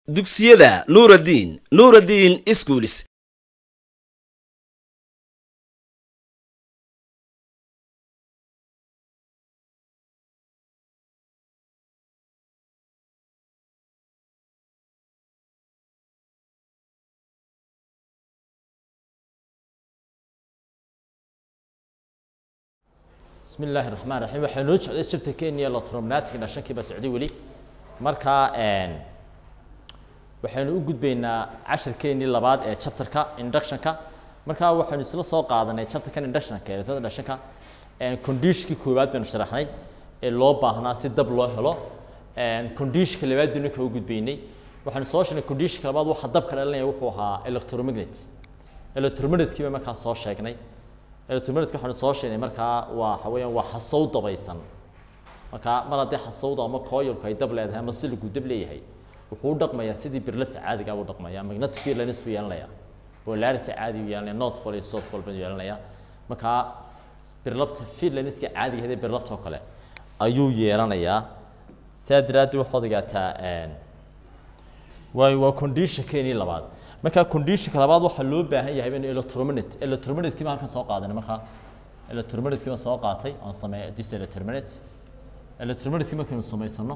dugsiyada nuuraddiin nuuraddiin iskuulis bismi illaahi raxmaan raxiim waxaa noo socday jabta kenya lotromnatic dhashankii baa socday weli markaa waxaynu u gudbaynaa casharkeenii labaad ee chapterka inductionka markaa waxaynu isla soo qaadanay chapterkan inductionka eedada dhashanka conditionkii koowaad baynu sharaxnay ee loo baahnaa si dab loo helo conditionka labaad baynu kaga gudbaynay waxaynu soo sheegnay conditionka labaad waxa dabka dhalinaya wuxuu ahaa electromagnet electromagnetkii baa markaa soo sheegnay electromagnetka waxaanu soo sheegnay markaa waa waxa weeyaan waa xasow dabaysan markaa mar haddii xasowda ama coilku ay dab leedahay ama siligu dab leeyahay wuxuu u dhaqmayaa sidii birlabta caadiga u dhaqmaya magnetic field lines buu yeelanaya polarity caadi u yeelanaya north pole iyo south pole buu yeelanaya markaa birlabta field lineska caadiga hadee birlabta oo kale ayuu yeelanayaa saa daraaddeed waxaad ogaataa waa waa conditionkeenii labaad markaa conditionka labaad waxaa loo baahan yahay in electromagnet electromagnetkii baan halkan soo qaadanay markaa electromagnetkii baan soo qaatay oon sameeya this electromagnet electromagnetkii markaynu samaysano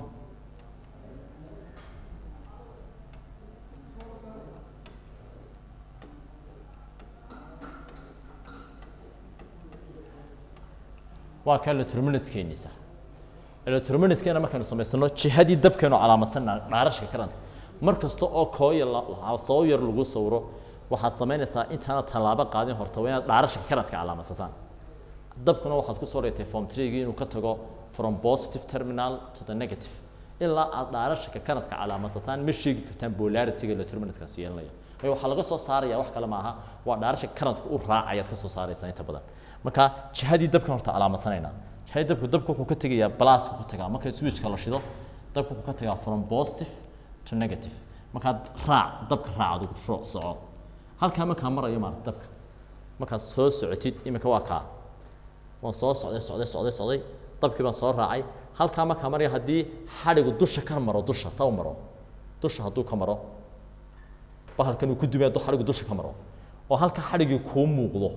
waa ka electromagnetkeenisa electromagnetkena markaynu samaysano jihadii dabkeenu calaamadsan dhaarashka karanta mar kasta oo kooya soo yar lagu sawiro waxaad samaynaysaa intaana tallaabo qaadin horta waa inaad dhaarashka karadka calaamadsataan dabkuna waxaad kusoo dhigtay form treegii inuu ka tago from positive terminal to the negative ilaa aad dhaarashka karadka calaamadsataan ma sheegi kartaan polarityga electromagnetkaasu yeelanaya waayo waxaa laga soo saaraya wax kale maaha waa dhaarashka karadka u raacayaad ka soo saaraysaa inta badan marka jihadii dabkan horta calaamadsanayna jihadii dabku dabku wuxuu ka tegayaa blasku ka tagaa marka switchka la shido dabku wuxuu ka tagaa from positive to negative markaad raac dabka raac adigu rooc soco halkaa markaa marayo maarata dabka markaad soo socotid iminka waa kaa waan soo socday socday socday socday dabkii baan soo raacay halkaa markaa maraya haddii xadhigu dusha ka maro dusha saw maro dusha hadduu ka maro bahalkan uu ku dumay hadduu xadhigu dusha ka maro oo halka xadhigii kuu muuqdo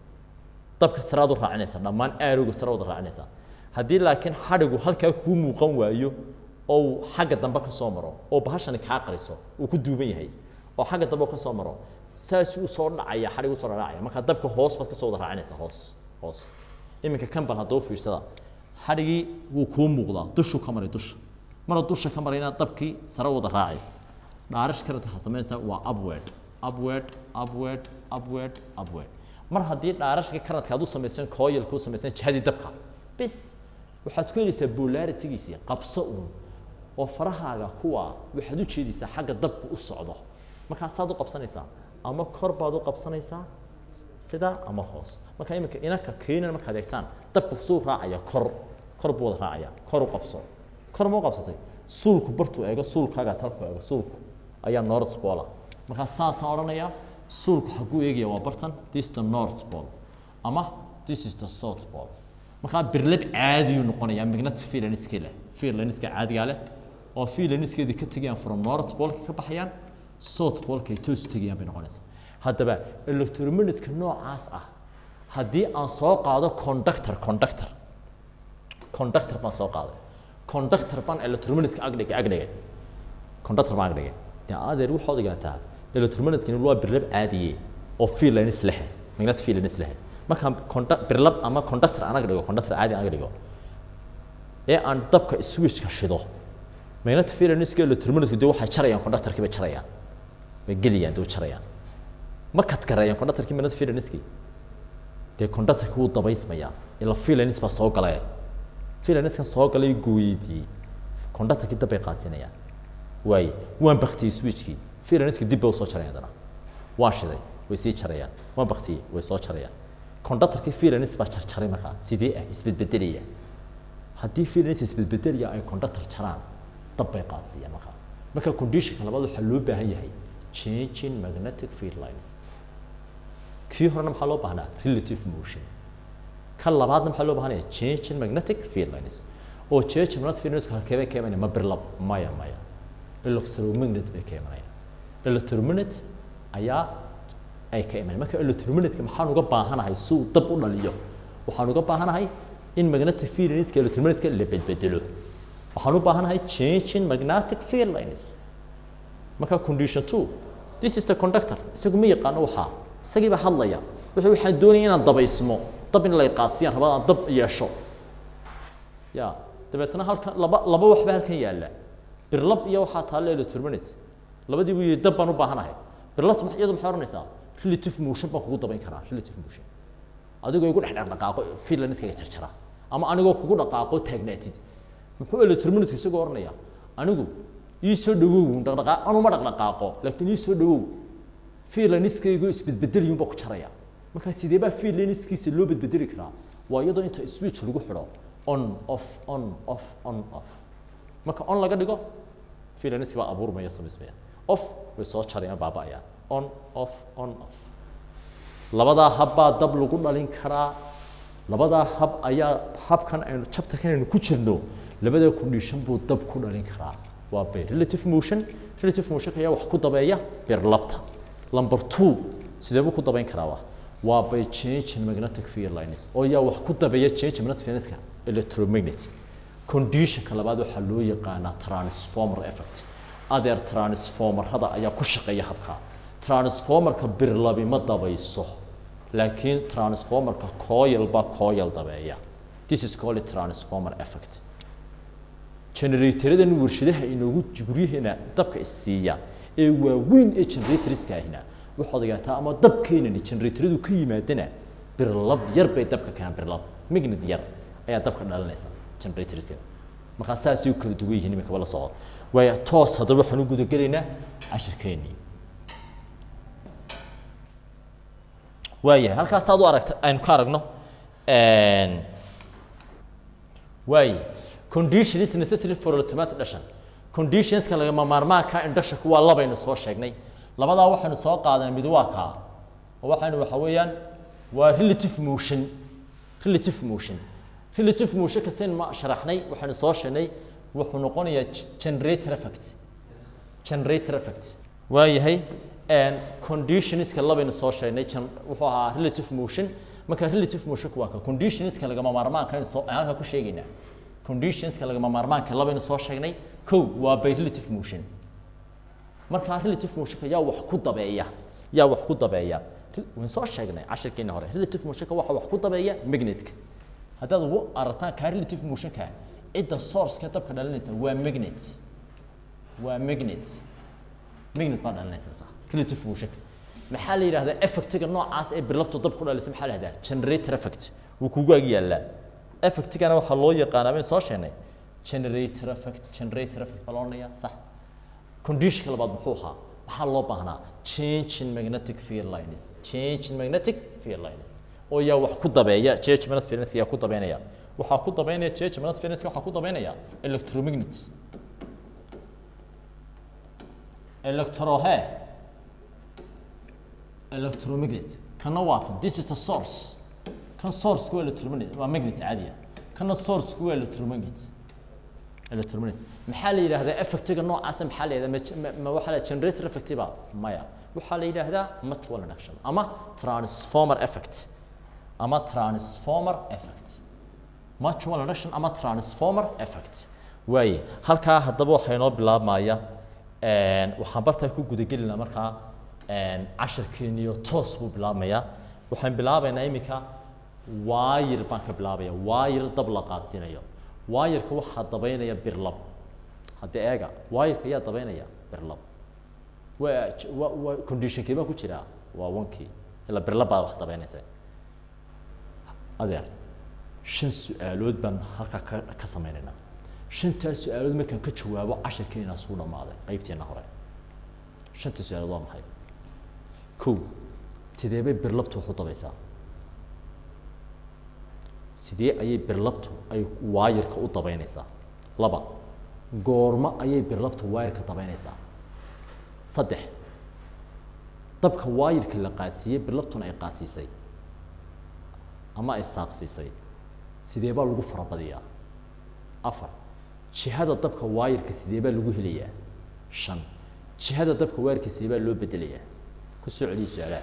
dabka saraad u raacinaysa dhammaan aarowga sare wada raacinaysa haddii laakiin xadhigu halkaa kuu muuqan waayo oo uu xagga dambe ka soo maro oo bahashani kaa qariso uu ku duuban yahay oo xagga dambe ka soo maro saas uu soo dhacaya xadhig u soo dhacaya marka dabka hoos baad ka soo wada raacinaysa hoos hoos iminka kan bal hadduu fiirsada xadhigii wuu kuu muuqdaa dushuu ka maray dusha maruu dusha ka marayna dabkii sare wada raacay dhaarish karadka waxaad samaynaysaa waa upward upward upward upward upward mar haddii dhaarashka karadka aad u samaysan coilka u samaysan jihadii dabka bis waxaad ku helaysaa polaritygiisii qabso uun oo farahaaga kuwa waxaad u jeedaysaa xagga dabku u socdo markaasaad u qabsanaysaa ama kor baad u qabsanaysaa sida ama hoos marka iminka inanka keenan markaad eegtaan dabku suu raacaya kor kor buu wada raacaya kor u qabso kor ma u qabsatay suulku bartuu eego suulkaagaas halku eego suulku ayaa north pole markaa saasaan odhanayaa suulku xaguu eegaya waa bartan this is the north pole ama this is the south pole markaa birlab caadiyuu noqonayaa magnetic fielaniska leh fielaniska caadigaa leh oo fielaniskeedii ka tegayaan from north poleka ka baxayaan south poleka ay toos tegayaan bay noqonaysaa haddaba electromagnetka noocaas ah haddii aan soo qaado conductor conductor conductor baan soo qaaday conductor baan electromagnetka agdhigay agdhigay conductor baan agdhigay dee adeer waxaad ogaataa electromagnetkani waa birlab caadiye oo fielanis leh magnetic fielanis leh markaan birlab ama conductor aan agdhigo conductor caadi aan agdhigo ee aan dabka switchka shido magnetic fielaniska electromagnetka dee waxay jarayaan conductorkii bay jarayaan way gelayaan dee way jarayaan ma kadgareeyaan conductorkii magnetic fielaniskii dee conductorkii wuu dabaysmayaa ila fielanis baa soo galay fielaniskan soo galay gooyadii conductorkii dab bay qaadsinayaan waaye waan baktiyey switchkii fielaniska dib bay usoo jarayaan haddana waan shiday way sii jarayaan waan baktiyey way soo jarayaan conductorkii filanis baa jarjaray markaa sidee ah isbedbedelaya haddii filanis isbedbedelaya ay conductor jaraan dab bay qaadsiiyaan markaa marka conditionka labaad waxaa loo baahan yahay changing magnetic field lines kii horena maxaa loo baahnaa relative motion ka labaadna maxaa loo baahanaya changing magnetic field lines oo changing magnetic field lines halkeebay keenaya ma birlab maya maya electromagnet bay ka imanayaan electromagnet ayaa ay ka imanayaan marka electromagnetka maxaan uga baahanahay si uu dab u dhaliyo waxaan uga baahanahay in magnetic field lineska electromagnetka la bedbedelo waxaan u baahanahay change in magnetic field lines marka condition two this is the conductor isagu ma yaqaano waxaa isagii baa hadlaya wuxuu waxaan doonaya inaan dabaysmo dab in la qaasiyaan rabaa aan dab yeesho ya dabeetna halkan laba laba waxba halkan yaalla birlab iyo waxaa taalla electromagnet labadii buu yidhi dab baan u baahanahay birlabtu ma- iyadu maxay odhanaysaa relative motion baan kugu dabayn karaa relative motion adigoo igu dhex dhaqdhaqaaqo filanetkayga jarjara ama anigoo kugu dhaqaaqo taagnaatid muxuu electromagnetka isagoo odhanaya anigu ii soo dhawow dhaqdhaqaa anuma dhaqdhaqaaqo laakiin ii soo dhawow fiilaniskaygu isbedbedeliyun baa ku jaraya markaa sidee baa fiilaniskiisa loo bedbedeli karaa waa iyadoo inta switch lagu xidho on off on off on off marka on laga dhigo fiilaniski baa abuurmaya samaysmaya off way soo jarayaan baaba'ayaan on off on off labadaa hab baa dab lagu dhalin karaa labadaa hab ayaa habkan aynu chapterkan aynu ku jirno labadaa condition buu dab ku dhalin karaa waa bay relative motion relative motion ayaa wax ku dabeeya birlabta number two sidee buu ku dabayn karaa waa waa by change in magnetic field lines oo yaa wax ku dabeeya change in magnetic field lineska electromagnet conditionka labaad waxaa loo yaqaanaa transformer effect adeer transformerada ayaa ku shaqeeya habka transformerka birlabi ma dabayso laakiin transformerka coil baa coil dabeeya this is called transformer effect generataradan warshadaha inoogu guryaheena dabka isiiya ee waaweyn ee generatorska ahina waxaad ogaataa ama dabkeenani generatoradu ka yimaadana birlab yar bay dabka keenaan birlab magnet yar ayaa dabka dhalinaysa generatorska markaa saasay u kala duwan yihiin iminka la socdo waaya toos haddaba waxaan u gudagelaynaa cashirkeennii waayahay halkaas aad u aragta aynu ka aragno waaye condition is necessary for automatic induction conditionska lagama maarmaanka inductionka waa labaynu soo sheegnay labadaa waxaynu soo qaadanay mid waa kaa oo waxaynu waxa weeyaan waa relative motion relative motion relative motion kasayn ma sharaxnay waxaynu soo sheegnay wuxuu noqonayaa generator effect generator effect waayahay conditionska labaynu soo sheegnay wuxuu ahaa relative motion marka relative motionka waa ka conditionska lagama maarmaanka aynu soo halka ku sheegaynaa conditionska lagama maarmaanka labaynu soo sheegnay kow waa by relative motion marka relative motionka yaa wax ku dabeeya yaa wax ku dabeeya waan soo sheegnay cashirkeena hore relative motionka waxa wax ku dabeeya magnetka haddaad ugu arataan ka relative motionka cidda sourceka dabka dhalinaysa waa magnet waa magnet magnet baa dhalinaysa sax relative motionka maxaa la yidhahdaa effectiga noocaas ee birlabtu dab ku dhalisa maxaa la yidhahdaa generator effect wuu kugu ag yaallaa effectigana waxaa loo yaqaanaa bayn soo sheegnay generator effect generator effect baa loo odhanayaa sax conditionka labaad muxuu ahaa waxaa loo baahnaa change in magnetic field lines change in magnetic field lines oo yaa wax ku dabeeya change magnetic field lines yaa ku dabeynaya waxaa ku dabeynaya change magnetic field lines waxaa ku dabeynaya electromagnet electro he electromagnet kana waa kan this is the source kan source waa electromagnet waa magnet caadiya kana source waa electromagnet electromagnet maxaa la yidhaahdaa effectiga noocaasa maxaa la yidhahdaa ma waxaa la generator effect ba maya waxaa la yidhaahdaa mutual induction ama transformer effect ama transformer effect mutual induction ama transformer effect waaye halkaa haddaba waxaa inoo bilaabmaya waxaan bartaa ku gudagelinaa markaa cashirkeeniyo toos buu bilaabmayaa waxaan bilaabaynaa iminka waayir baan ka bilaabaya waayir dab la qaadsiinayo waayirka waxaa dabaynaya birlab haddii eega waayirka ayaa dabaynaya birlab waa waa waa conditionkii baa ku jiraa waa wankii ilaa birlab baa wax dabaynaysa adeer shan su-aalood baan halkaa ka ka sameynaynaa shantaas su-aalood markaan ka jawaabo cashirkeena suu dhammaaday qaybteena hore shanta su-aalood waa maxay kow sidee bay birlabtu wax u dabaysaa sidee ayay birlabtu ay waayirka u dabaynaysaa laba goormo ayay birlabtu waayirka dabaynaysaa saddex dabka waayirka la qaadsiiyey birlabtuna ay qaadsiisay ama ay saaqsiisay sidee baa lagu farabadiyaa afar jihada dabka waayirka sidee baa lagu helayaa shan jihada dabka waarka seebaa loo bedelayaa ku soo celiya su-aalaha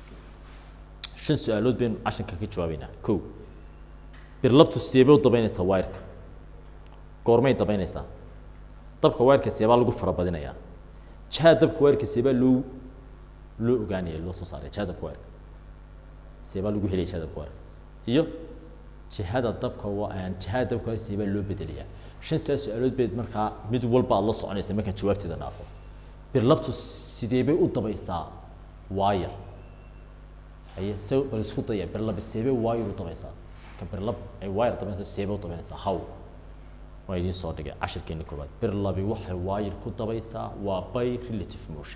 shan su-aalood baynu cashanka ka jawaabeynaa kow birlabtu seebay u dabaynaysaa wayrka goormay dabaynaysaa dabka wayrka seebaa lagu farabadinayaa jihada dabka wayrka seebaa loo loo ogaanaya loo soo saaraya jihada dabka wayrka seebaa lagu helaya jihada dabka wayrka iyo jihada dabka waa jihada dabka wayrka seebaa loo bedelayaa shantaas su-aalood bayd markaa mid walba aad la soconaysa markaan jawaabteeda dhaafo birlabtu sidee bay u dabaysaa waayar haye se bal isku daya birlab seebay waayar u dabaysaa ka birlab ay waayar dabaynaysa seebay u dabaynaysaa haw waa idiin soo dhigay cashirkeeni koowaad birlabi waxay waayar ku dabaysaa waa by relative motion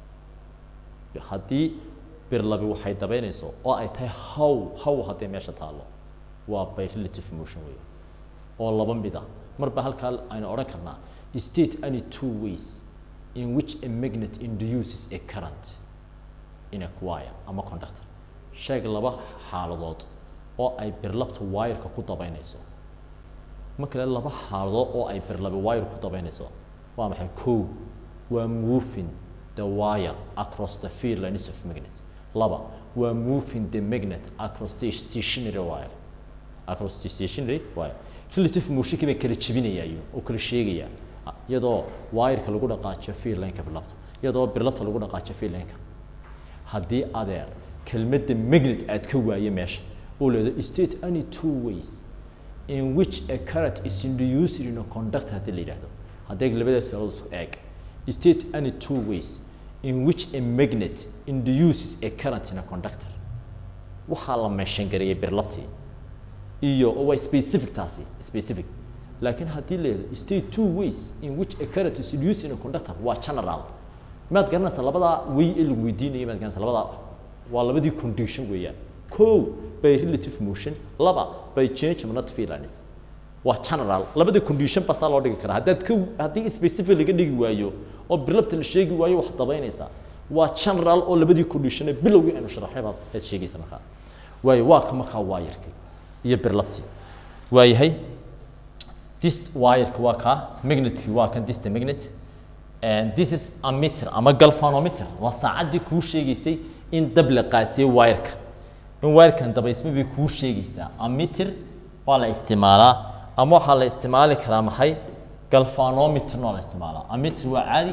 haddii birlabi waxay dabaynayso oo ay tahay haw haw haddii meesha taallo waa by relative motion wey oo laba mid ah marba halkaa aynu odhan karnaa state any two ways in which a magnet induces a current in a wire ama conductor sheeg laba xaaladood oo ay birlabta wireka ku dabaynayso ma kale laba xaaladood oo ay birlabi wire ku dabaynayso waa maxay kow waa moving the wire across the field lines of magnet laba waa moving the magnet across the stationary wire across the stationary wire relative motionkii bay kala jebinayaayo oo kala sheegaya iyadoo wireka lagu dhaqaajiyo field lineka birlabta iyadoo birlabta lagu dhaqaajiyo field lineka haddii adeer kelmadda magnet aad ka waaye meesha oo leedo state any two ways in which a current is induced in a conductor haddii la yidhaahdo haddii labadaas su'aalood isku eeg state any two ways in which a magnet induces a current in a conductor waxaa la meeshan gareeyay birlabtii iyo oo waa specific taasi specific laakiin haddii leedo state two ways in which a current is induced in a conductor waa general maad garanaysaa labadaa way ee lagu weydiinaya maad garanaysaa labadaa waa labadii condition weeyaan kow by relative motion laba by change of not feelings waa general labada condition basaa loo dhigi karaa haddaad ka haddii specific laga dhigi waayo oo birlabta la sheegi waayo wax dabaynaysaa waa general oo labadii condition ee bilowgii aynu sharaxnay baad aad sheegaysa markaa waayo waa ka markaa waayarkii iyo birlabtii waayahay this wireka waa kaa magnetkii waa kan this the magnet and this is a meter ama galvanometer waa saacaddii kuu sheegaysay in dab la qaasiyey wireka in wirekan dabaysma bay kuu sheegaysaa ammeter baa la isticmaalaa ama waxaa la isticmaali karaa maxay galvanometer noo la isticmaalaa ammeter waa caadi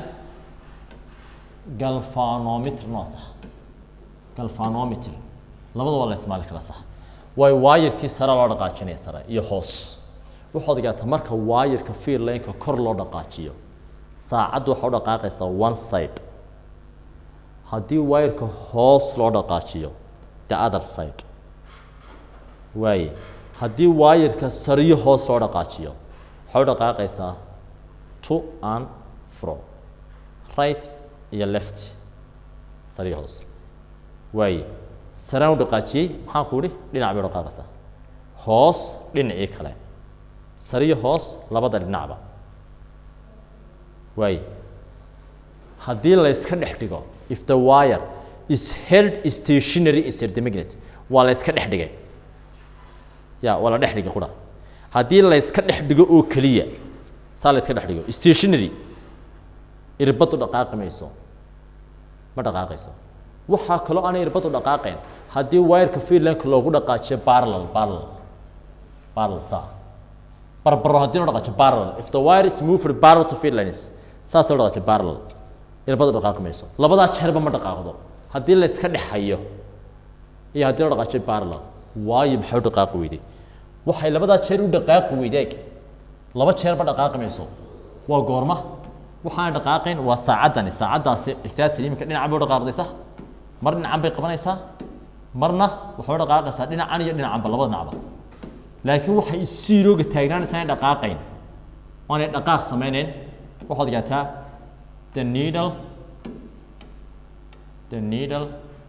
galvanometer noo sax galvanometer labada waa la isticmaali karaa sax waayo waayarkii sare loo dhaqaajinaya sare iyo hoos waxaad ogaataa marka waayarka field lineka kor loo dhaqaajiyo saacaddu waxaa u dhaqaaqaysaa one side haddii waayarka hoos loo dhaqaajiyo the other side waaye haddii waayarka sariyo hoos loo dhaqaajiyo waxay u dhaqaaqaysaa to and fro right iyo left sariyo hoos waaye saraan u dhaqaajiyey maxaan ku idhi dhinac bay u dhaqaaqaysaa hoos dhinacii kale sariyo hoos labada dhinacba waaye haddii la yska dhex dhigo if the wire is held stationary inside the magnet waa la yska dhex dhigay ya waa la dhex dhigay qura haddii la yska dhex dhigo oo keliya saa la yska dhex dhigo stationary irbadu dhaqaaqi mayso ma dhaqaaqayso waxaa kaloo aanay irbadu dhaqaaqayn haddii wireka freelanka loogu dhaqaajiyo parallel parallel parallel saa barbaro haddii loo dhaqaajiyo parallel if the wire is moved parallel to field lines saas loo dhaqaajiyo parallel irbadu dhaqaaqi mayso labadaa jeerba ma dhaqaaqdo haddii la iska dhexayo iyo haddii loo dhaqaajiyo parallel waayo maxay u dhaqaaqi weyday waxay labadaa jeer u dhaqaaqi weydeeg laba jeerba dhaqaaqi mayso waa goorma waxaan dhaqaaqayn waa saacaddani saacaddaasi exactly iminka dhinacan bay u dhaqaaqday sax mar dhinacan bay qabanaysaa marna waxay u dhaqaaqaysaa dhinacan iyo dhinacanba labada dhinacba laakiin waxay isiirooga taagnaanaysaa inay dhaqaaqayn oonay dhaqaaq samaynayn waxaad ogaataa the needle the needle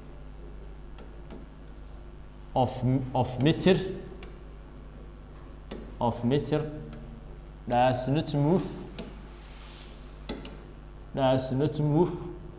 of of meter of meter does not move does not move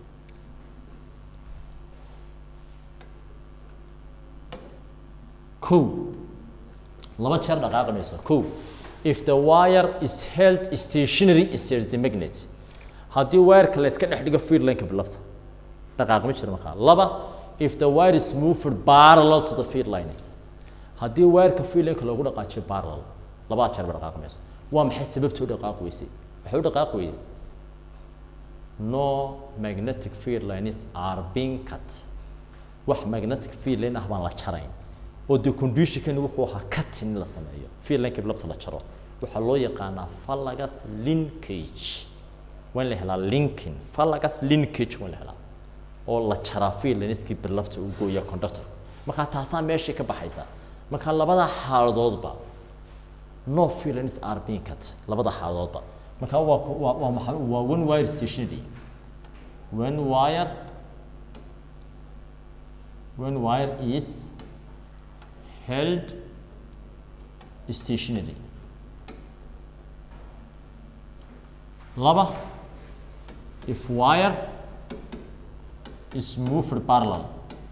kow laba jeer dhaqaaqi mayso kow if the wire is held stationary inside the magnet haddii wireka la iska dhex dhigo feed lineka bilabta dhaqaaq ma jiro markaa laba if the wire is moved parallel to the feed lines haddii wireka feed lineka loogu dhaqaajiyo parallel labada jeer ba dhaqaaq mayso waa maxay sababta u dhaqaaq weysay waxay u dhaqaaq weyday no magnetic field lines are being cut wax magnetic field line ah baan la jarayn oo dee conditionkani wuxuu ahaa cutting in la sameeyo field lineka bilabta la jaro waxaa loo yaqaanaa fallagas linkage waa in la helaa linking fallagas linkage waa in la helaa oo la jaraa field lineskii bilabta u gooya conductor markaa taasaa meeshii ka baxaysa markaa labada xaaladoodba no field lines are being cut labada xaaladoodba markaa waa waa waa maxay waa one wire stationary one wire one wire is held stationary laba if wire is moved parallel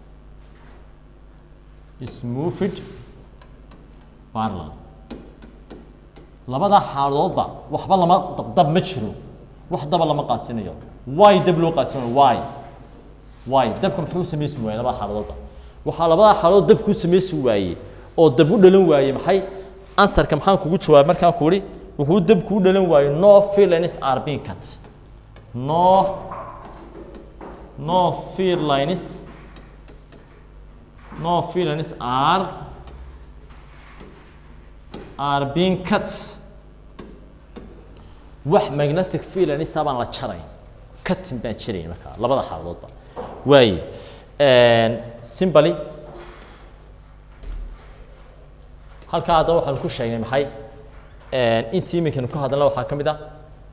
is moved parallel labada xaaladoodba waxba lama dab ma jiro wax daba lama qaasinayo why dab loo qaasinayo why why dabka muxuu samaysi waayey labada xaaladoodba waxaa labada xaaladood dab kuu samaysi waayey oo dab u dhalan waayey maxay ansarka maxaan kugu jawaabay markaan ku ihi wuxuu dab kuu dhalan waayey no feelings are being cut no no feelings no feelings are are being cut wax magnetic feelings baan la jarayn cutting baan jirayn markaa labada xaaladoodba waaye simply halkaa haddaba waxaan ku sheegnay maxay intii iminkanu ka hadalna waxaa ka mid ah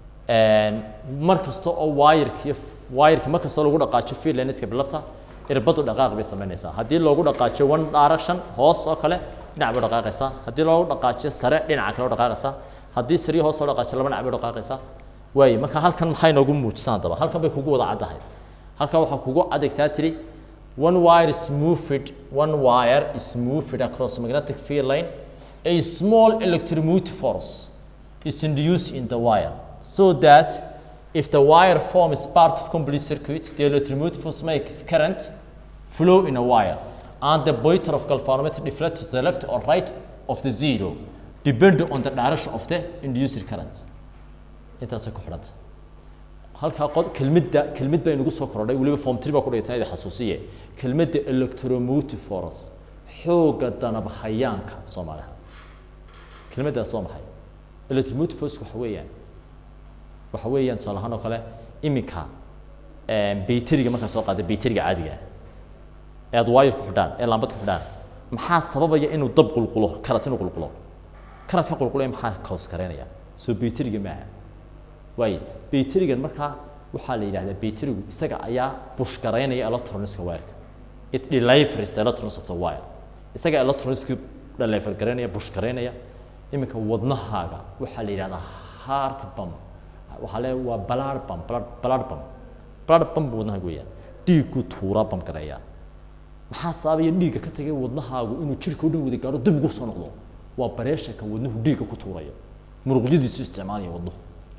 mar kasta oo wireki wireki mar kastoo lagu dhaqaajiyo feelaniska bilabta irbadu dhaqaaq bay samaynaysaa haddii loogu dhaqaajiyo one direction hoos oo kale dhinac bay dhaqaaqaysaa haddii loogu dhaqaajiyo sare dhinaca kale dhaqaaqaysaa haddii sariyo hoos loo dhaqaajiyo laba dhinac bay dhaqaaqaysaa waaye marka halkan maxay noogu muujisan haddaba halkan bay kugu wada caddahay halkan waxaa kugu adegsaa tiri one wire is moved one wire is moved across magnetic field line a small electromotive force is induced in the wire so that if the wire form is part of complete circuit the electromotive force makes current flow in a wire and the pointer of galvanometer deflects to the left or right of the zero depending on the direction of the induced current intaasay ku xidhanta halkaa qod kelmadda kelmad baa inagu soo kordhay weliba form three baa ku dhigtay idi xasuusiye kelmadda electromotive force xoogga danabhayaanka soomaaliha kelmaddaas waa maxay electromotive force waxa weeyaan waxa weeyaan tusaale ahaan oo kale iminka bayteriga markaa soo qaada bayteriga caadiga ee aad wire ku xidhaan ee laambad ku xidhaan maxaa sababaya inuu dab qulqulo karat inuu qulqulo karat ka qulqulaya maxaa kaws kareynaya soo bayteriga maaha waaye bayterigan markaa waxaa la yidhahdaa bayterigu isaga ayaa bush garaynaya electroniska wireka it delivers the electrons of the wire isaga electroniski deliver garaynaya bush garaynaya iminka wadnahaaga waxaa la yidhahdaa heart pump waxaa le waa blood pump blood blood pump blood pump wadnahaaga weeyaan dhiiggu tuuraa pump gareeya maxaa sababaya dhiigga ka tagay wadnahaagu inuu jirka u dhan wada gaaro dib ugu soo noqdo waa bareeshanka wadnuhu dhiigga ku tuurayo muruqyadiisu isticmaalaya wadnuhu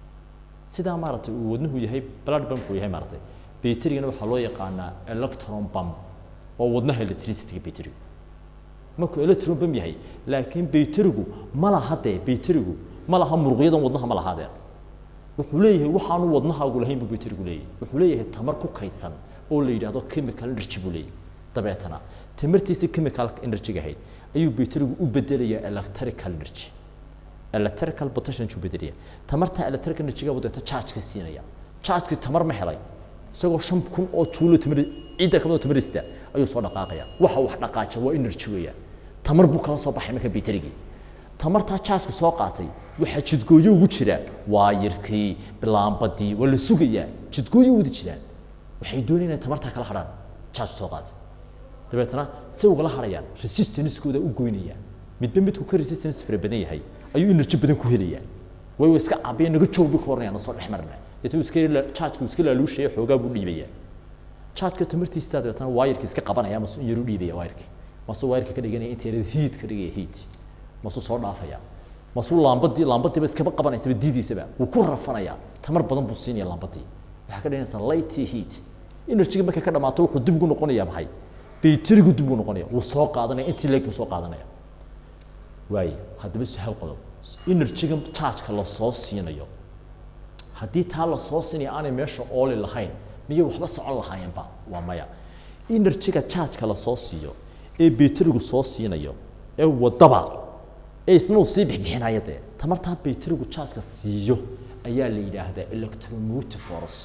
sidaa maaragtay uu wadnuhu yahay blood pump uu yahay maaragtay bayterigana waxaa loo yaqaanaa electron pump waa wadnaha electricity-ga bayterigu markuu electron pump yahay laakiin bayterigu ma laha dee bayterigu ma laha muruqyadan wadnaha ma laha dee wuxuu leeyahay waxaanu wadnahaagu lahayn buu bayterigu leeyahay wuxuu leeyahay tamar ku kaydsan oo la yidhaahdo chemical energy buu leeyahay dabeetana tamartiisa chemical energy ahayd ayuu bayterigu u bedelayaa electrical energy electrical potential buu bedelaya tamarta electrical energy-ga buu deeta charge ka siinaya charge-ki tamar ma helay isagoo shan kun oo juulo tamar ciidda ka badan tamarista ayuu soo dhaqaaqaya waxa wax dhaqaaja waa energy weeyaan tamar buu kala soo baxay marka bayterigii tamartaa charge-ku soo qaatay waxaa jidgooyo ugu jira waayirkii bilaambadii waa la sugayaa jidgooyo wada jiraan waxay doonayaan inay tamartaa kala hadhaan charge soo qaatay dabeetana say ugala hadhayaan resistance-kooda u goynayaan midba midku ka resistance fara badan yahay ayuu energy badan ku helayaa way way iska caabiya naga joog bay ku oranayaan soo dhex marna deetana iska charge-ku iska laaluushaya xoogaa buu dhiibayaa charge-ka tamartiisa dabeetana waayirka iska qabanaya masu in yaru dhiibaya waayirka masuu waayirka ka dhiganaya inta yarada heat ka dhigaya heat masuu soo dhaafaya masuu laambadii laambadiiba iskaba qabanaysaba diidaysaba wuu ku rafanayaa tamar badan buu siinaya laambadii waxaa ka dhiganaysaa light heat energy markay ka dhamaato wuxuu dib ugu noqonayaa maxay bayterigu dib ugu noqonaya wuu soo qaadanaya intii leeg buu soo qaadanaya waaye haddaba su-aal qodob energy-ga charge-ka lasoo siinayo haddii taa lasoo siinaya aanay meesha ooli lahayn miyay waxba socon lahaayeenba waa maya energy-ga charge-ka lasoo siiyo ee bayterigu soo siinayo ee wadaba ee isna uu sii bixbixinaya dee tamartaa bayterigu charge-ka siiyo ayaa la yidhaahdaa electromotive force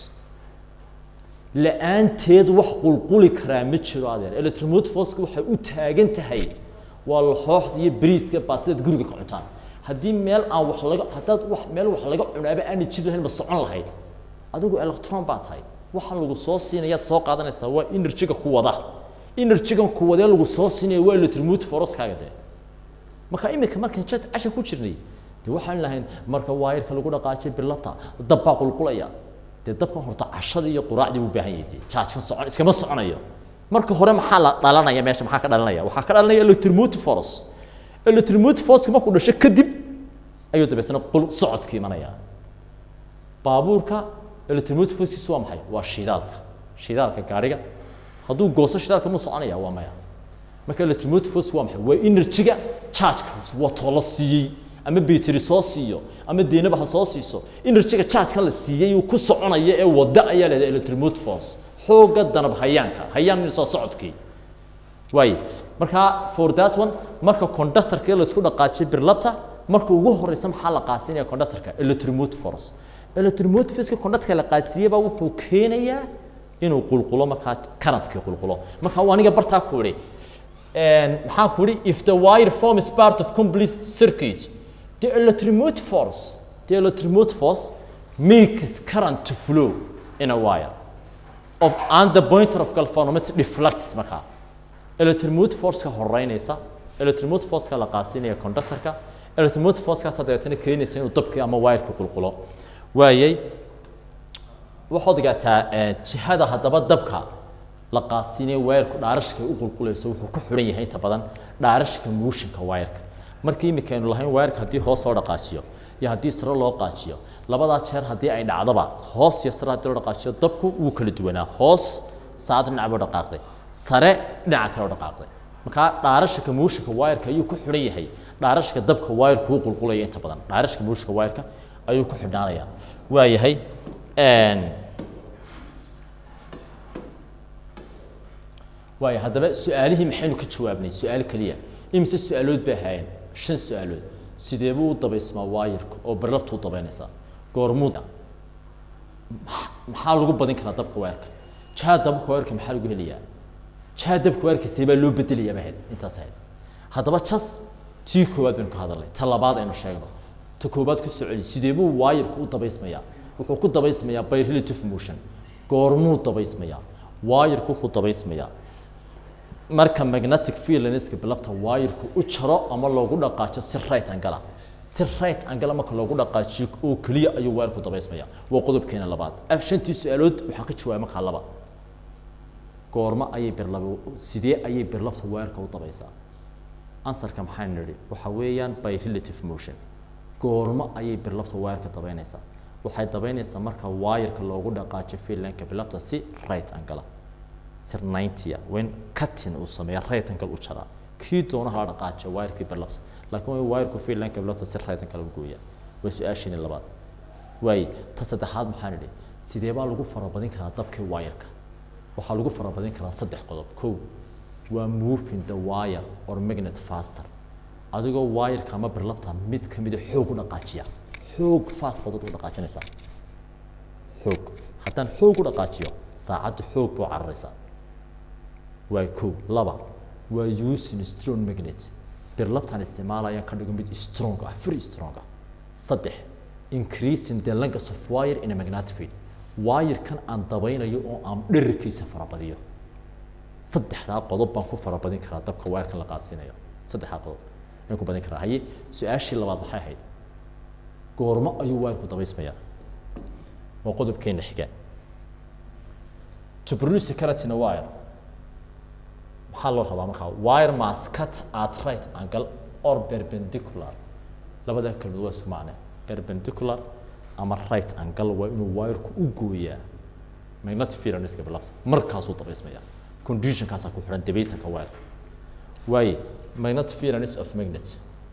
la-aanteed wax qulquli karaa ma jiro adeer electromotive force waxay u taagan tahay waa laxooxda iyo bariiska baasidaad guriga ka cuntaan haddii meel aan wax laga haddaad wax meel wax laga cunaaba aanay jiri lahayn ma socon lahayd adigu electron baa tahay waxaan lagu soo siinayaad soo qaadanaysaa waa energy-ga ku wada energy-gan ku wadee lagu soo siinaya waa electromotive force-kaaga dee marka imika markaan jet cashan ku jirnay dee waxaan lahayn marka waayarka lagu dhaqaajay bilabta dab baa qulqulaya dee dabkan horta cashadii iyo quraacdii u baahan yahay jaajkan socon iskama soconayo marka hore maxaa la dhalanaya meesha maxaa ka dhalanaya waxaa ka dhalanaya electromotive force electromotive force markuu dhasho kadib ayuu dabeetana qul socodka imanaya baabuurka electromotive force waa maxay waa shidaalka shidaalka gaariga hadduu gooso shidaalka muu soconaya waa maya marka electromotive force waa maxay waa energy-ga charge-ka watoo la siiyey ama battery soo siiyo ama deynaba ha soo siiso energy-ga charge-ka la siiyey uu ku soconaya ee wada ayaa leedahay electromotive force xooga danab hayaanka hayaan min soo socodkii waaye marka for that one marka conductorka la isku dhaqaajiyay birlabta marka ugu horeysa maxaa la qaasinaya conductorka electromotive force electromotive force conductorka la qaadsiiyay baa wuxuu keenayaa inuu qulqulo markaa currentkii qulqulo marka waa aniga bartaa ku idhi maxaan ku idhi if the wire forms part of complete circuit the electromotive force the electromotive force makes current to flow in a wire of and the pointer of galvanometer deflects markaa electromotive force-ka horeynaysa electromotive force-ka la qaasinaya conductor-ka electromotive force-kaas dabeetana keenaysa inuu dabkii ama wire-ka qulqulo waayay waxaad ogaataa jihada haddaba dabka la qaadsiinaya wire-ku dhaarashka u qulqulayso wuxuu ku xidhan yahay inta badan dhaarashka motionka wire-ka markii imika aynu lahayn wire-ka haddii hoos loo dhaqaajiyo iyo haddii sare loo qaajiyo labadaa jeer haddii ay dhacdoba hoos iyo sare haddii loo dhaqaajiyo dabku wuu kala duwanaa hoos saad dhinac buu dhaqaaqday sare dhinaca kale u dhaqaaqday markaa dhaarashka motionka wire-ka ayuu ku xidhan yahay dhaarashka dabka wire-ku u qulqulaya inta badan dhaarashka motionka wire-ka ayuu ku xidhnaanaya waa yahay waayo haddaba su-aalihii maxaynu ka jawaabnay su-aal keliya imise su-aalood bay ahaayeen shan su-aalood sidee buu u dabaysmaa waayarku oo barlabtu u dabaynaysaa goormuuda maxaa lagu badin karaa dabka weerka jaa dabka weerka maxaa lagu helayaa jaa dabka weerka see baa loo bedelayaa baa ahayd intaas ahayd haddaba jas tii koowaad baynu ka hadalnay ta labaad aynu sheegno ta koowaad ku soceli sidee buu waayarku u dabaysmayaa wuxuu ku dabaysmayaa by relative motion goormuu dabaysmayaa waayarku wuxuu dabaysmayaa marka magnetic fieldanska bilabta waayarku u jaro ama loogu dhaqaajo si right angala si right angala marka loogu dhaqaajiyo oo keliya ayuu waayarku dabaysmaya waa qodobkeena labaad af shantii su-aalood waxaa ka jawaabay markaa laba goormo ayay birlaba sidee ayay birlabta waayarka u dabaysaa ansarka maxaan nidhi waxa weeyaan by relative motion goormo ayay birlabta waayarka dabaynaysaa waxay dabaynaysaa marka waayarka loogu dhaqaajo fieldanka bilabta si right angala sir 90 when cutting uu sameeyo right angle u jaraa kii doonaha la dhaqaajo wire-kii birlabta laakiin waa wire-ku fiilanka birlabta si right angle u gooya waa su-aashiini labaad waay ta saddexaad maxaan idhi sidee baa lagu farabadin karaa dabkii wire-ka waxaa lagu farabadin karaa saddex qodob kow waa moving the wire or magnet faster adigoo wire-ka ama birlabta mid ka mida xoog u dhaqaajiya xoog fast baad u dhaqaajinaysaa xoog haddaan xoog u dhaqaajiyo saacadda xoog buu cararaysaa waa kow laba waa using strong magnet birlabtaan isticmaalaya ka dhigo mid strong ah very strong ah saddex increasing the length of wire in a magnetic field wire-kan aan dabaynayo oo aan dherarkiisa farabadiyo saddexdaa qodob baan ku farabadin karaa dabka wire-kan la qaadsiinayo saddexdaa qodob ayaan ku badin karaa haye su-aashii labaad maxay ahayd goormo ayuu wire-ku dabaysmayaa waa qodobkeena xiga to produce a current in a wire maxaa loo rabaa markaa wire must cut at right angle or perpendicular labada kelmadood waa isku macne perpendicular ama right angle waa inuu wireku u gooyaa magnetic field lineska bilabta markaasuu dabaysmaya conditionkaasaa ku xidhan dabaysanka weerka waaye magnetic field lines of magnet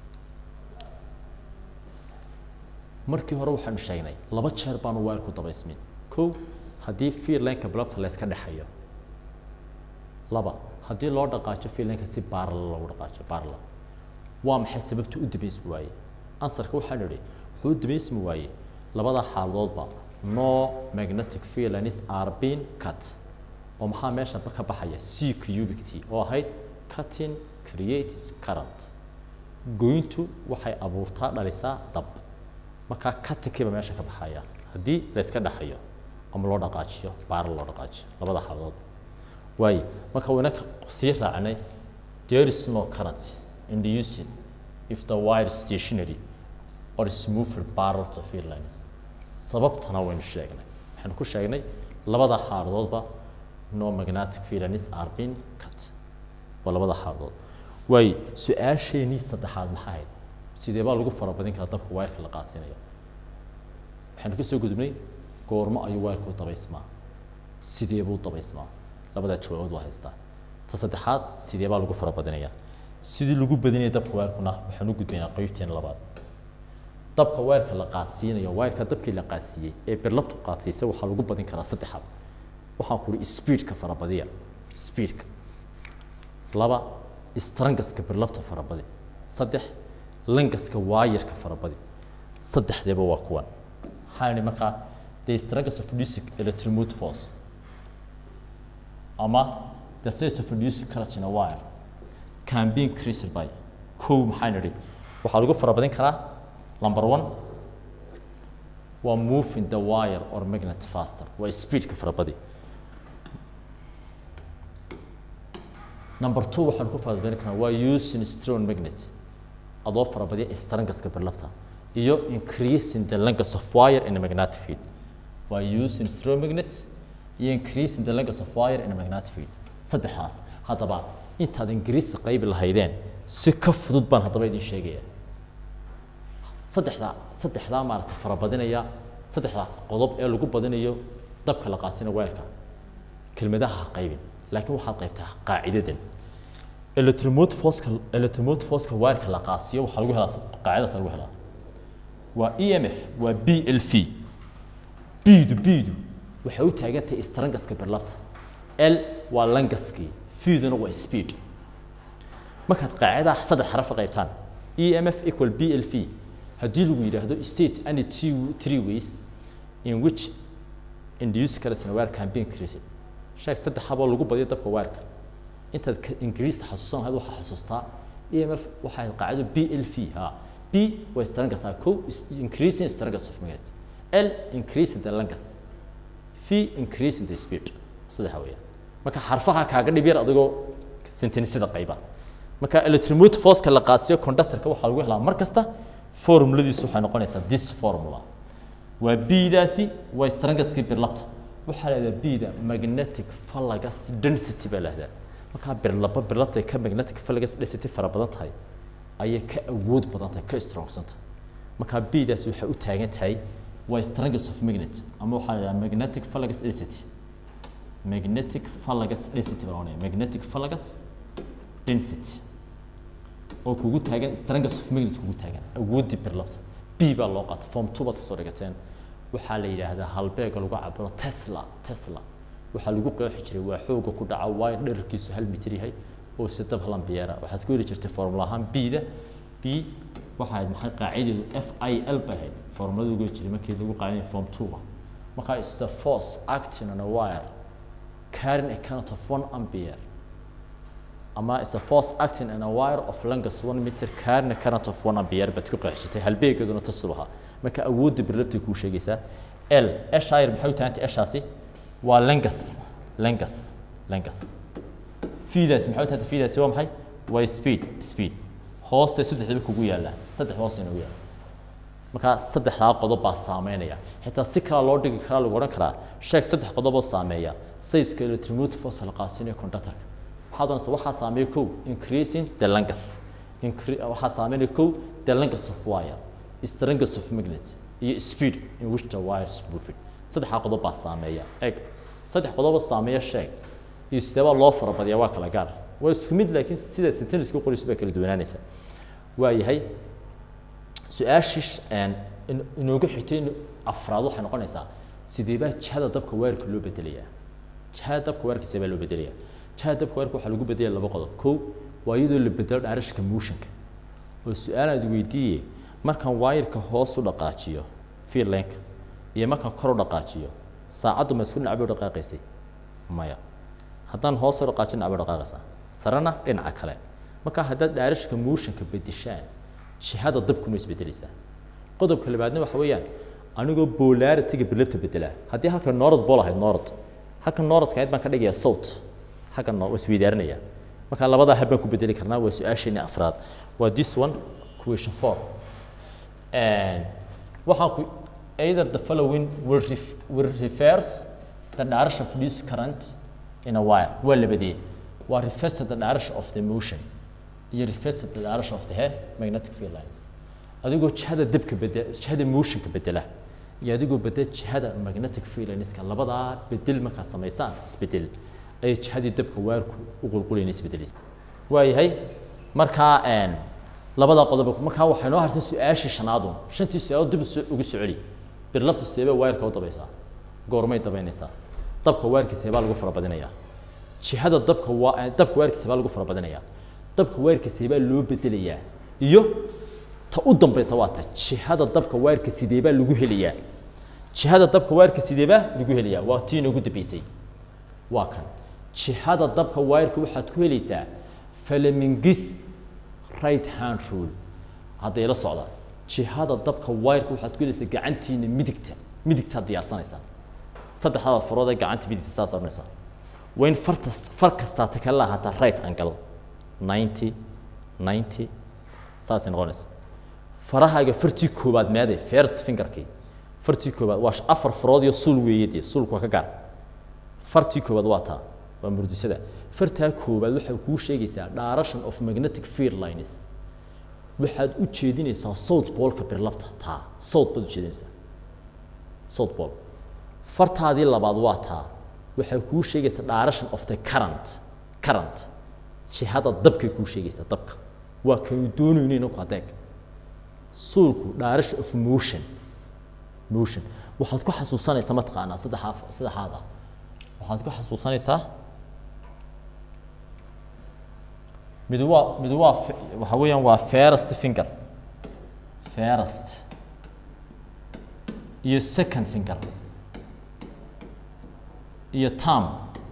markii hore waxaanu sheegnay laba jeer baanu weerku dabaysmin kow haddii field lineka bilabta layska dhexayo laba haddii loo dhaqaajo field lineka si baarala loogu dhaqaajo baarala waa maxay sababta u dabaysmi waaye ansarka waxaan idhi wuxuu u dabaysmi waaye labada xaaladoodba no magnetic field lines are being cut oo maxaa meesha ka baxaya c cubic t oo ahayd cutting creates current goyntu waxay abuurtaa dhalisaa dab markaa cuttingkiiba meesha ka baxaya haddii layska dhexayo ama loo dhaqaajiyo baara loo dhaqaajiyo labada xaaladood waaye marka wayna sii raacnay there is no current inducing if the wire is stationary or is moved parallel to field lines sababtana waynu sheegnay waxaynu ku sheegnay labada xaaladoodba no magnetic field lines are being cut waa labada xaaladood waaye su-aasheenii saddexaad maxaa ahayd sidee baa lagu farabadin karaa dabka wayrka la qaasinayo waxaynu ka soo gudubnay goormo ayuu wayrku dabaysmaa sidee buu dabaysmaa labadaa jawaabood waa haystaa ta saddexaad sidee baa lagu farabadinayaa sidii lagu badinaya dabka weerkuna waxaan u gudbaynaa qeybteena labaad dabka weerka la qaadsiinayo weerka dabkii la qaadsiiyey ee birlabtu qaadsiisay waxaa lagu badin karaa saddexaad waxaan ku uhi speedka farabadiya speedka laba strangaska birlabta farabadi saddex langaska waayarka farabadi saddexdeeba waa kuwan waxaan idhi markaa the strangas of music electromotive force ama the size of music current in a wire can be increased by kow maxaan idhi waxaa lagu farabadin karaa number one waa moving the wire or magnet faster waa speedka farabadi number two waxaan ku farabadin karaa waa using strong magnet adoo farabadiya strangaska birlabta iyo increasing the length of wire in a magnetic field waa using strong magnet iyo increasing the length of wire in a magnetic field saddexdaas haddaba intaad ingiriisi qaybi lahaydeen si ka fudud baan haddaba idin sheegaya saddexdaa saddexdaa maaragtay farabadinaya saddexdaa qodob ee lagu badinayo dabka la qaasina weerka kelmadaha ha qaybin laakiin waxaad qaybtaa qaacidadan electromotive forceka electromotive forceka weerka la qaasiyo waxaa lagu helaa qaacidadaas lagu helaa waa e m f waa b l v biidu biidu waxay u taagan tahay strangaska birlabta l waa langaskii fiduna waa speed markaad qaacidaha saddex xaraf ka qaybtaan e m f equal b l v haddii lagu yidhaahdo state any two three ways in which induce current in a wire can be increased sheeg saddex haboo lagu badiyo dabka weerka intaad ingiriis xasuusan lahayd waxaa xasuustaa e m f waxay qaacido b l v ha b waa strangas ah kow increasing strangas of magnet l increasing the langas v increasing the speed saddexa weeyaan marka xarfaha kaaga dhib yar adigoo sentenisada qayba marka electromotive forceka la qaasiyo conductorka waxaa lagu helaa mar kasta formuladiisu waxay noqonaysaa this formula waa b-daasi waa strangaskii birlabta waxaa la yidhahdaa b-da magnetic fallagas density baa la yidhahdaa markaa birlaba birlabta ay ka magnetic fallagas density fara badan tahay ayay ka awood badan tahay ka strongsanta markaa b-daasi waxay u taagan tahay waa strangas of magnet ama waxaa la yidhahdaa magnetic fallagas density magnetic fallagas density baa oranaya magnetic fallagas density oo kugu taagan strangas of magnet kugu taagan awooddii birlabta b baa loo qaata form two baad kasoo dhigateen waxaa la yidhaahdaa halbeega lagu cabiro tesla tesla waxaa lagu qeexi jiray waa xooga ku dhaca wire dherarkiisu hal mitir yahay oo sidab halambiyeera waxaad ku heli jirtay formula ahaan b-da b waxaa ahayd maxay qaacideedu f i l bay ahayd formulada ugu jiray markii lagu qaadanaya form two-ga markaa is the force acting on a wire carrying a current of one ampere ama is a force acting on a wire of length one meter carrying a current of one ampere baad ku qeexi jirtay halbeegeeduna tasul ahaa marka awoodda birlabtay kuu sheegaysaa l eshayr maxay u tahantay eshaasi waa lengas lengas lengas fiidaasi maxay u tahantay fiidaasi waa maxay waa speed speed hoosta saddexdaba kugu yaallaa saddex hoos inagu yaalla markaa saddexdaa qodob baa saameynaya xitaa si kala loo dhigi karaa lagu odhan karaa sheeg saddex qodob oo saameeya sayska electromotive force la qaasinayo conductorka waxaa doonaysa waxaa saameeya kow increasing the langas waxaa saameynaya kow the langas of wire strangas of magnet iyo speed in which the wires moving saddexdaa qodob baa saameeya eeg saddex qodoba saameeya sheeg iyo sideebaa loo farabadiyaa waa kala gaar waa isku mid laakiin sida sentenceka qoraysu baa kala duwanaanaysa waa yahay su-aashii een, in- inoogu xigtay in afraad waxay noqonaysaa sidee baa jihada dabka weerarka loo bedelayaa jihada dabka weerarka sidee baa loo bedelayaa jihada dabka weerarka waxaa lagu bedelaya laba qodob kow waa iyadoo la bedelo dhaarashka motionka oo su-aal aad weydiiye markaan waayirka hoos u dhaqaajiyo fiirleenka iyo markaan kor u dhaqaajiyo saacaddu ma isku dhinac bay u dhaqaaqaysay maya haddaan hoos u dhaqaajin dhinac bay u dhaqaaqaysaa sarena dhinaca kale marka haddaad dhaarashka motionka bedeshaan jihada dabkuna isbedelaysaa qodobka labaadna waxa weeyaan anigoo polarity-ga bilabta bedelaa haddii halka noorad bool ahayd noorad halka nooradka ahayd baan ka dhigayaa sawt halkan waa isweydaarinaya marka labadaa hab baan ku bedeli karnaa waa su-aasheeni afraad waa this one question four And waxaan ku either the following will, ref, will refers the direction of this current in a wire waa labadee waa refers to the direction of the motion iyo refers to the direction of the hair magnetic field lines adigoo jihada dabka bedel jihada motionka bedela iyo adigoo bedel jihada magnetic field lineska labadaa bedel markaa samaysaan isbedel ayay jihadii dabka waarku u qulqulayna isbedelaysa waayahay markaa een, labadaa qodob markaa waxay noo hartay su-aashii shanaadun shantii su-aalood dib uso- ugu soo celi birlabta sideebaa waayarka u dabaysaa goormay dabaynaysaa dabka waarkiisa baa lagu farabadinayaa jihada dabka waa dabka waarkiisa baa lagu farabadinayaa dabka waarkiisa baa loo bedelayaa iyo ta u dambaysa waa ta jihada dabka waarka sideebaa lagu helayaa jihada dabka waarka sideebaa lagu helayaa waa tii inoogu dambaysay waa kan jihada dabka waayarka waxaad ku helaysaa falamingis right hand rule hadday la socda jihada dabka waayarka waxaad ku helaysaa gacantiina midigta midigtaad diyaarsanaysaa saddexdaada farood ee gacanta midigta saas odhanaysaa waa in farta far kastaa ta kala lahaataa right angle ninety ninety saasay noqonaysa farahaaga fartii koobaad meede first fingerkii fartii koobaad waa afar farood iyo sul weeye dee sulku waa ka gaar fartii koobaad waa taa waa murdisada fartaa koobaad waxay kuu sheegaysaa direction of magnetic field lines waxaad u jeedinaysaa south polka birlabta taa south baad u jeedinaysaa south pole fartaadii labaad waa taa waxay kuu sheegaysaa direction of the current current jihada dabkay kuu sheegaysaa dabka waa kaynu doonayno inaku adeeg suulku direction of motion motion waxaad ku xasuusanaysaa mataqaanaa saddexaa saddexaada waxaad ku xasuusanaysaa mid waa mid waa f- waxa weeyaan waa first finger first iyo second finger iyo thumb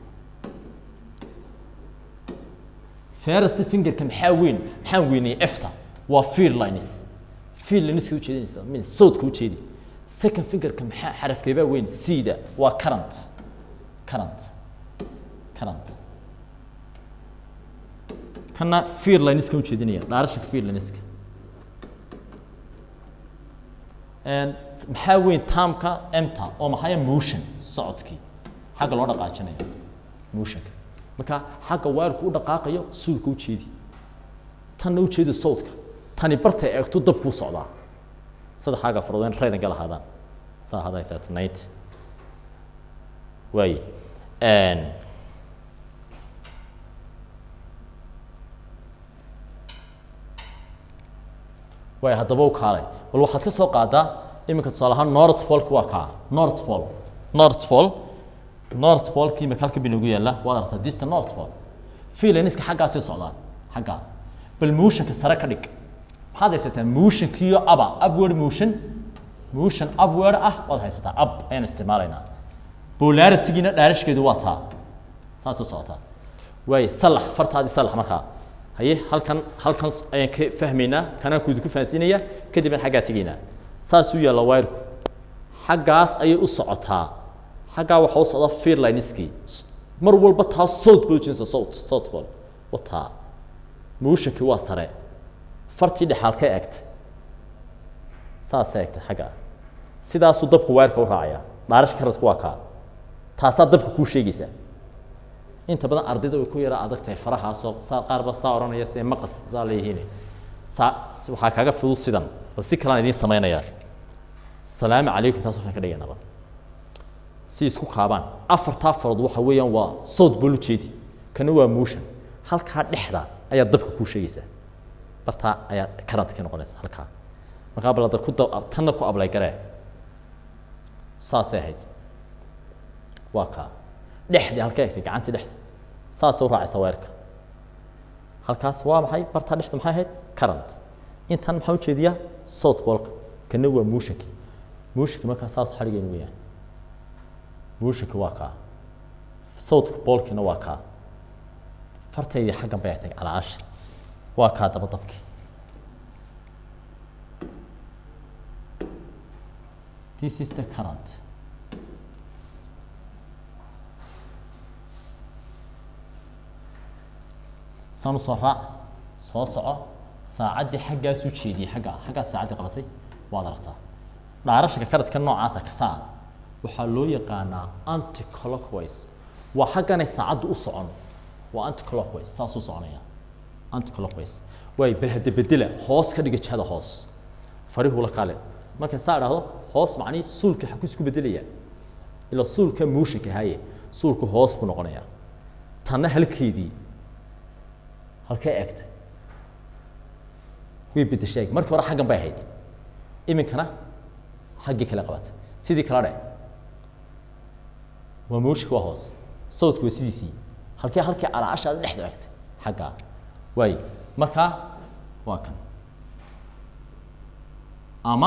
first fingerka maxaa weyn maxaan weynayay efta waa field lines field lineska ujeedinaysa min sawdka ujeedi second fingerka maxaa xarafkeebaa weyn cda waa current current current kana field lineska ujeedinaya dhaarashaka field lineska And maxaa weyn taamka emta oo maxaya motion socodkii xagga loo dhaqaajinayo motionka marka xagga waalku u dhaqaaqayo suulka u jeedi tanna u jeedi sawdka tani bartay eegto dabkuu socdaa saddexaaga farood in raydan gal ahaadaan saa hadaysaa tonight waaye Een, waay haddaba u kaalay bal waxaad ka soo qaadaa iminka tusaale ahaan north polka waa kaa north pole north pole north polkii imika halka binugu yaalla waad aragtaa dista north pole filaniska xaggaasii socdaan xaggaa bal motionka sare ka dhig maxaad haysataa motionkiiyo aba upward motion motion upward ah waad haysataa up ayaan isticmaalaynaa polaritygiina dhaarashkeedu waa taa saasoo socotaa waaye salax fartaadii salax markaa haye halkan halkan ayaan ka fahmaynaa kanaan kuudi ku fahansiinaya kadibna xaggaa tegaynaa saasuu yaalla wayrku xaggaas ayay u socotaa xaggaa waxaa u socda fear lineskii mar walba taa south bay ujinaysa south south ball wataa motionkii waa sare fartii dhexaad ka eegtay saasay eegtay xagga sidaasuu dabku wayrka u raacayaa dhaarash karadku waa kaa taasaa dabka kuu sheegaysaa inta badan ardayda way ku yara adag tahay farahaasoo saa qaarba saa odhanaya see maqas saa leeyihiin saa waxaa kaaga fudud sidan bal si kalaan idiin samaynayaa salaamu calaykum taas waxaan ka dhigaynaba si isku kaabaan afartaa farood waxa weeyaan waa sawd bolu jeedi kana waa motion halkaa dhexda ayaa dabka kuu sheegaysaa bartaa ayaa karantka noqonaysa halkaa markaa balada ku da tanna ku ablay garee saasay ahayd waa kaa dhexdii halka egtay gacantii dhexda saasay u raacaysa weerka halkaas waa maxay bartaa dhexdu maxay ahayd current intan maxaa ujeediyaa south bolka kana waa motionki motionki markaa saas xadhigeenu weeyaan motionki waa kaa south bolkina waa kaa fartaydii xaggan bay agtay calaasha waa kaa daba dabki this is the current sanu soo raac soo soco saacaddii xaggaas u jeediyey xaggaa xaggaas saacaddii qabatay waad aragtaa dhaarashaka karadka noocaasa kasaa waxaa loo yaqaanaa anticlockwise waa xagganay saacaddu u socon waa anticlockwise saas u soconaya anticlockwise waay bal hadda bedela hoos ka dhiga jihada hoos farihuu la kaale marka saa idhaahdo hoos macnii suulka xaku isku bedelaya ilaa suulka motionka haye suulku hoos buu noqonayaa tanna halkeedii halkee eegtay way bedeshay markii hore xaggan bay ahayd iminkana xaggii kale qabatay sidii kala dhe waa motionka waa hoos sawdku waa sidiisii halkee halkii calaashaada dhexda eegtay xaggaa waay markaa waa kan ama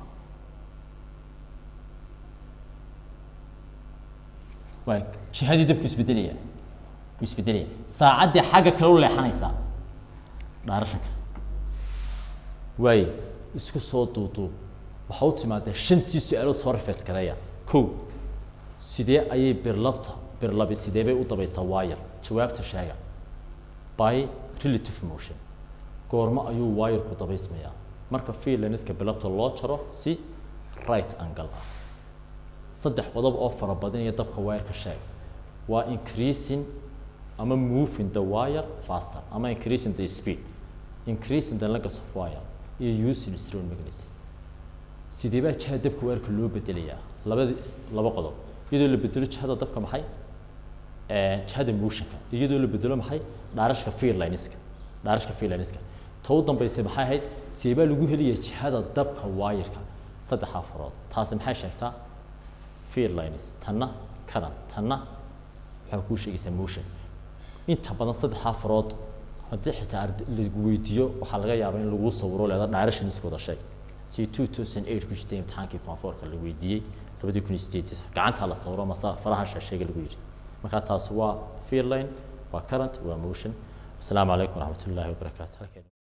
waay jihadii dabku isbedelaya wuu isbedelaya saacaddii xagga kale u leexanaysaa dhaarashanka waay isku soo duuduub waxaa u timaadee shantii su-aalood soo rifeys gareeya kow sidee ayay birlabta birlabi sidee bay u dabaysaa waayar jawaabta sheega by relative motion goormo ayuu waayarku dabaysmayaa marka freelanska bilabta loo jaro si right angle ah saddex qodob oo fara badan iyo dabka wayarka sheeg waa increasing ama moving the wire faster ama increasing the speed increasing the length of wire iyo using strong magnet sidee baa jihada dabka wayarka loo bedelayaa labadi laba qodob iyadoo la bedelo jihada dabka maxay jihada motionka iyadoo la bedelo maxay dhaarashka freelanska dhaarashka freelanska ta u dambaysa maxay ahayd seebaa lagu helaya jihada dabka waayirka saddexaa farood taasi maxay sheegtaa freelines tanna current tanna waxaa kuu sheegaysaa motion inta badan saddexaa farood haddii xitaa lagu weydiiyo waxaa laga yaabaa in lagu sawiro leeda dhaarashan isku wada sheeg si two thousand eight ku jirtay imtixaankii fanfoorka la weydiiyey labadii kun iyo sideed gacantaa la sawiro masa faraha shaasheega lagu yidhi marka taasi waa freeline waa current waa motion asalaamu calaykum waraxmat ullaahi wabarakaatu